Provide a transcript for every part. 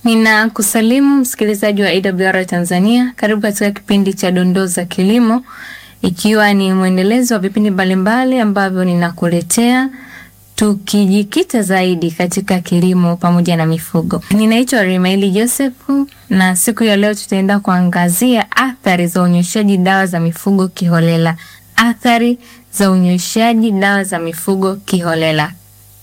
Ninakusalimu msikilizaji wa AWR Tanzania. Karibu katika kipindi cha dondoo za kilimo, ikiwa ni mwendelezo wa vipindi mbalimbali ambavyo ninakuletea tukijikita zaidi katika kilimo pamoja na mifugo. Ninaitwa Rimaili Joseph na siku ya leo tutaenda kuangazia athari za unyonyeshaji dawa za mifugo kiholela. Athari za unyonyeshaji dawa za mifugo kiholela.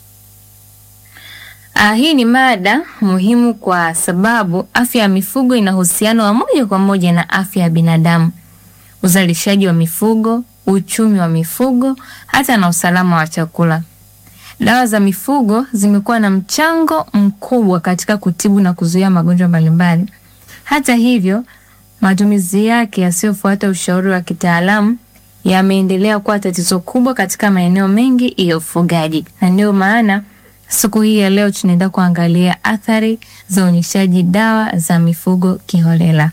Ah, hii ni mada muhimu kwa sababu afya ya mifugo ina uhusiano wa moja kwa moja na afya ya binadamu, uzalishaji wa mifugo, uchumi wa mifugo, hata na usalama wa chakula. Dawa za mifugo zimekuwa na mchango mkubwa katika kutibu na kuzuia magonjwa mbalimbali. Hata hivyo, matumizi yake yasiyofuata ushauri wa kitaalamu yameendelea kuwa tatizo kubwa katika maeneo mengi ya ufugaji, na ndio maana siku hii ya leo tunaenda kuangalia athari za unyonyeshaji dawa za mifugo kiholela.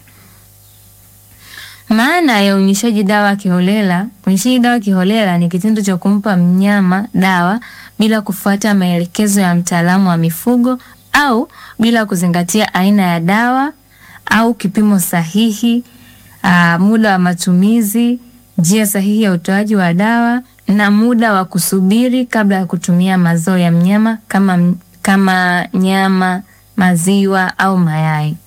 Maana ya unyonyeshaji dawa kiholela. Unyonyeshaji dawa kiholela ni kitendo cha kumpa mnyama dawa bila kufuata maelekezo ya mtaalamu wa mifugo au bila kuzingatia aina ya dawa au kipimo sahihi, aa, muda wa matumizi, njia sahihi ya utoaji wa dawa na muda wa kusubiri kabla ya kutumia mazao ya mnyama kama, kama nyama, maziwa au mayai.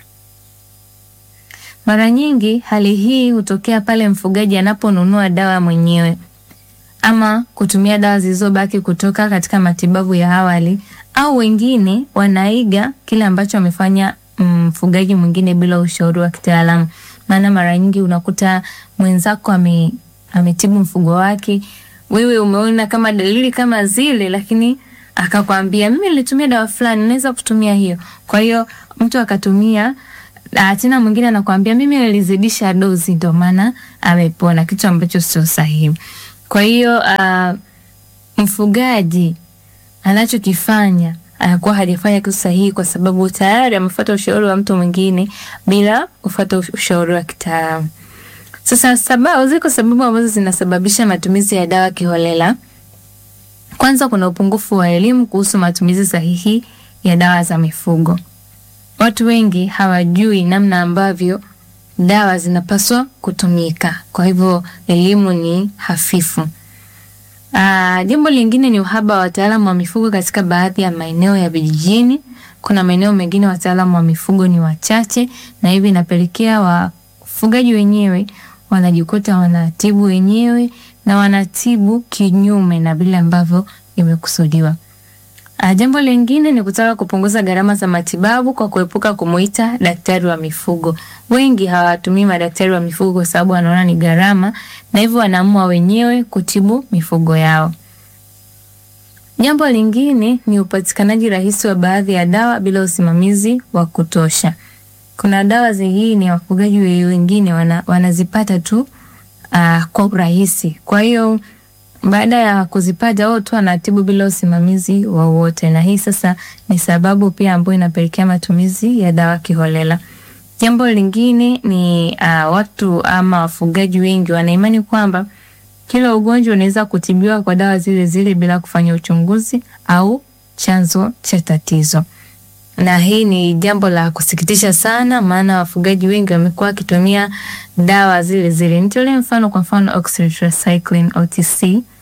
Mara nyingi hali hii hutokea pale mfugaji anaponunua dawa mwenyewe ama kutumia dawa zilizobaki kutoka katika matibabu ya awali, au wengine wanaiga kile ambacho amefanya mfugaji mm, mwingine bila ushauri wa kitaalamu. Maana mara nyingi unakuta mwenzako ame, ametibu mfugo wake, wewe umeona kama dalili kama zile, lakini akakwambia mimi nilitumia dawa fulani, naweza kutumia hiyo. Kwa hiyo mtu akatumia tena mwingine anakuambia mimi nilizidisha dozi ndio maana amepona, kitu ambacho sio sahihi. Kwa hiyo uh, mfugaji anachokifanya anakuwa hajafanya kitu sahihi, kwa sababu tayari amefuata ushauri wa mtu mwingine bila kufuata ushauri wa kitaalamu. Sasa sababu, ziko sababu ambazo zinasababisha matumizi ya dawa kiholela. Kwanza, kuna upungufu wa elimu kuhusu matumizi sahihi ya dawa za mifugo. Watu wengi hawajui namna ambavyo dawa zinapaswa kutumika, kwa hivyo elimu ni hafifu. Aa, jambo lingine ni uhaba wa wataalamu wa mifugo katika baadhi ya maeneo ya vijijini. Kuna maeneo mengine wataalamu wa mifugo ni wachache, na hivi inapelekea wafugaji wenyewe wanajikuta wanatibu wenyewe na wanatibu kinyume na vile ambavyo imekusudiwa. Uh, jambo lingine ni kutaka kupunguza gharama za matibabu kwa kuepuka kumuita daktari wa mifugo. Wengi hawatumii madaktari wa mifugo kwa sababu wanaona ni gharama na hivyo wanaamua wenyewe kutibu mifugo yao. Jambo lingine ni upatikanaji rahisi wa baadhi ya dawa bila usimamizi wa kutosha. Kuna dawa zingine wafugaji wengine wana, wanazipata tu uh, kwa urahisi. Kwa hiyo baada ya kuzipata wao tu anatibu bila usimamizi wowote, na hii sasa ni sababu pia ambayo inapelekea matumizi ya dawa kiholela. Jambo lingine ni uh, watu ama wafugaji wengi wanaimani kwamba kila ugonjwa unaweza kutibiwa kwa dawa zile zile bila kufanya uchunguzi au chanzo cha tatizo, na hii ni jambo la kusikitisha sana, maana wafugaji wengi wamekuwa wakitumia dawa zile zile. Nitolee mfano, kwa mfano oxytetracycline OTC.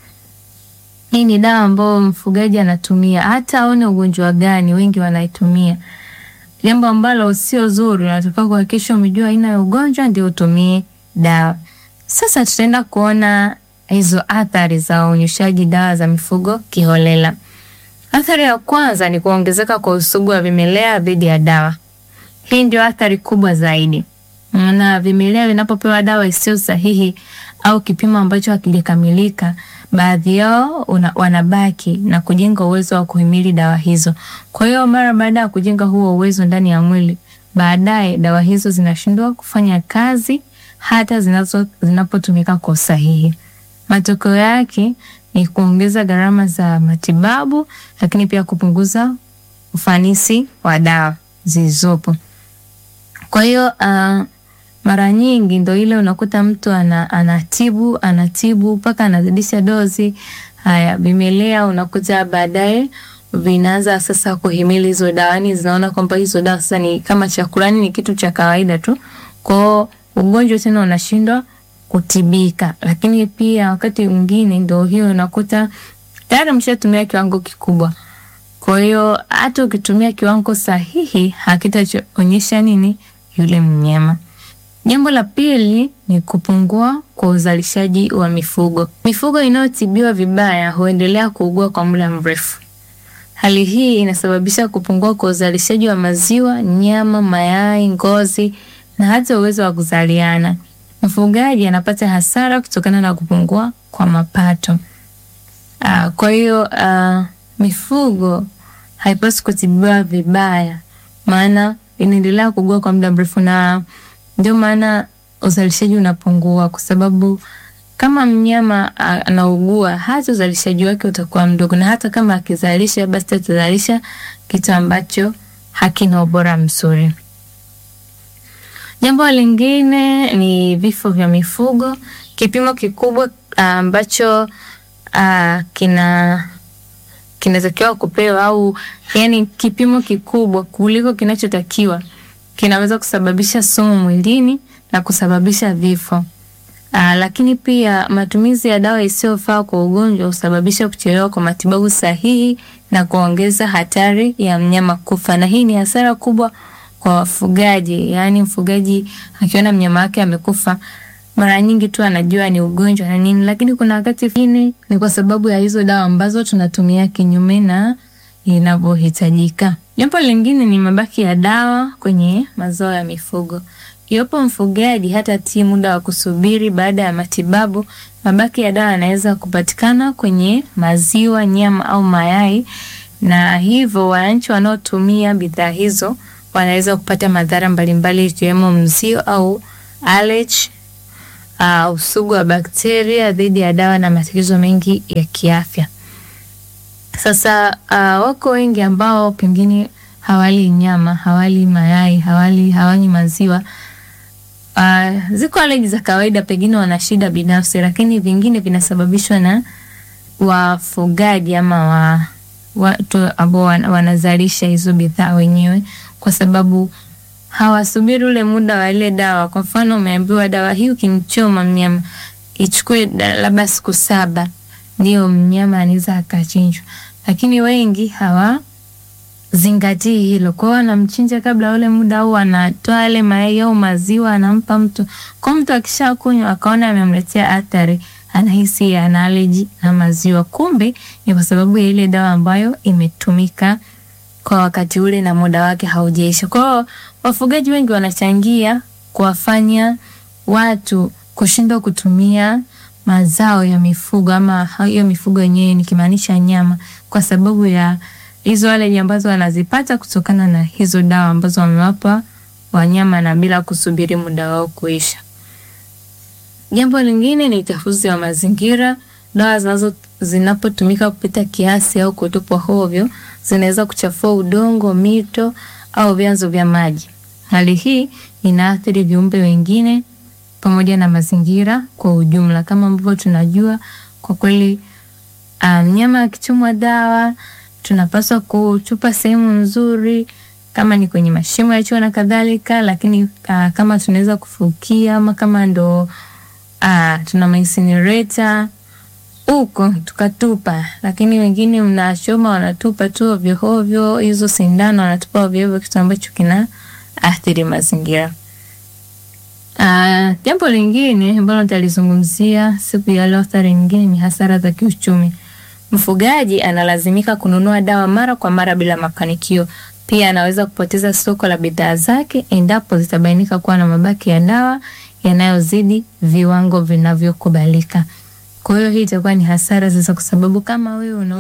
Hii ni dawa ambayo mfugaji anatumia hata aone ugonjwa gani, wengi wanaitumia, jambo ambalo sio zuri. Unatakiwa kuhakikisha umejua aina ya ugonjwa ndio utumie dawa. Sasa tutaenda kuona hizo athari za unyonyeshaji dawa za mifugo kiholela. Athari ya kwanza ni kuongezeka kwa usugu wa vimelea dhidi ya dawa. Hii ndio athari kubwa zaidi, na vimelea vinapopewa dawa isiyo sahihi au kipimo ambacho hakijakamilika, baadhi yao una, wanabaki na kujenga uwezo wa kuhimili dawa hizo. Kwa hiyo mara baada ya kujenga huo uwezo ndani ya mwili, baadaye dawa hizo zinashindwa kufanya kazi hata zinazo zinapotumika kwa usahihi. Matokeo yake ni kuongeza gharama za matibabu, lakini pia kupunguza ufanisi wa dawa zilizopo. Kwa hiyo uh, mara nyingi ndo ile unakuta mtu ana, anatibu anatibu mpaka anazidisha dozi. Haya vimelea unakuta baadaye vinaanza sasa kuhimili hizo dawa, yani zinaona kwamba hizo dawa sasa ni kama chakula, ni kitu cha kawaida tu. Kwao ugonjwa tena unashindwa kutibika. Lakini pia wakati mwingine ndio hiyo unakuta tayari mshatumia kiwango kikubwa. Kwa hiyo hata ukitumia kiwango sahihi hakitaonyesha nini yule mnyama. Jambo la pili ni kupungua kwa uzalishaji wa mifugo. Mifugo inayotibiwa vibaya huendelea kuugua kwa muda mrefu. Hali hii inasababisha kupungua kwa uzalishaji wa maziwa, nyama, mayai, ngozi na hata uwezo wa kuzaliana. Mfugaji anapata hasara kutokana na kupungua kwa mapato. Uh, kwa hiyo uh, mifugo haipaswi kutibiwa vibaya, maana inaendelea kuugua kwa muda mrefu, na ndio maana uzalishaji unapungua, kwa sababu kama mnyama anaugua, hata uzalishaji wake utakuwa mdogo, na hata kama akizalisha, basi atazalisha kitu ambacho hakina ubora mzuri. Jambo lingine ni vifo vya mifugo. Kipimo kikubwa ambacho uh, kina kinatakiwa kupewa au yani kipimo kikubwa kuliko kinachotakiwa kinaweza kusababisha sumu mwilini na kusababisha vifo. Uh, lakini pia matumizi ya dawa isiyofaa kwa ugonjwa husababisha kuchelewa kwa matibabu sahihi na kuongeza hatari ya mnyama kufa, na hii ni hasara kubwa kwa wafugaji. Yaani mfugaji akiona mnyama wake amekufa, mara nyingi tu anajua ni ugonjwa na nini, lakini kuna wakati mwingine ni kwa sababu ya hizo dawa ambazo tunatumia kinyume na inavyohitajika. Jambo lingine ni mabaki ya dawa kwenye mazao ya mifugo. Iwapo mfugaji hatatii muda wa kusubiri baada ya matibabu, mabaki ya dawa yanaweza kupatikana kwenye maziwa, nyama au mayai, na hivyo wananchi wanaotumia bidhaa hizo wanaweza kupata madhara mbalimbali ikiwemo mzio au allergy, uh, usugu wa bakteria dhidi ya dawa na matatizo mengi ya kiafya. Sasa uh, wako wengi ambao pengine hawali nyama, hawali mayai, hawali hawanywi maziwa. Uh, ziko allergy za kawaida, pengine wana shida binafsi, lakini vingine vinasababishwa na wafugaji ama wa watu ambao wanazalisha hizo bidhaa wenyewe, kwa sababu hawasubiri ule muda wa ile dawa. Kwa mfano, umeambiwa dawa hii ukimchoma mnyama ichukue labda siku saba ndio mnyama anaweza akachinjwa, lakini wengi hawazingatii hilo. Kwa hiyo anamchinja kabla ule muda, au anatoa yale mayai au maziwa anampa mtu. Kwa mtu akishakunywa akaona amemletea athari, anahisi ana allergy na maziwa, kumbe ni kwa sababu ya ile dawa ambayo imetumika kwa wakati ule na muda wake haujaisha. Kwa hiyo wafugaji wengi wanachangia kuwafanya watu kushindwa kutumia mazao ya mifugo ama hiyo mifugo yenyewe nikimaanisha nyama, kwa sababu ya hizo allergy ambazo wanazipata kutokana na hizo dawa ambazo wamewapa wanyama na bila kusubiri muda wao kuisha. Jambo lingine ni uchafuzi wa mazingira. Dawa zinazo zinapotumika kupita kiasi au kutupwa hovyo zinaweza kuchafua udongo, mito au vyanzo vya maji. Hali hii inaathiri viumbe wengine pamoja na mazingira kwa ujumla. Kama ambavyo tunajua, kwa kweli mnyama um, akichomwa dawa tunapaswa kutupa sehemu nzuri, kama ni kwenye mashimo ya choo na kadhalika, lakini uh, kama tunaweza kufukia ama kama ndo uh, tuna incinerator huko tukatupa, lakini wengine mnachoma wanatupa tu ovyo ovyo, hizo sindano wanatupa ovyo ovyo, kitu ambacho kina athiri mazingira. Uh, jambo lingine ambalo nitalizungumzia siku ya leo, athari nyingine ni hasara za kiuchumi. Mfugaji analazimika kununua dawa mara kwa mara bila mafanikio. Pia anaweza kupoteza soko la bidhaa zake endapo zitabainika kuwa na mabaki ya dawa yanayozidi viwango vinavyokubalika. Kwa hiyo hii itakuwa ni hasara sasa, kwa sababu kama wewe una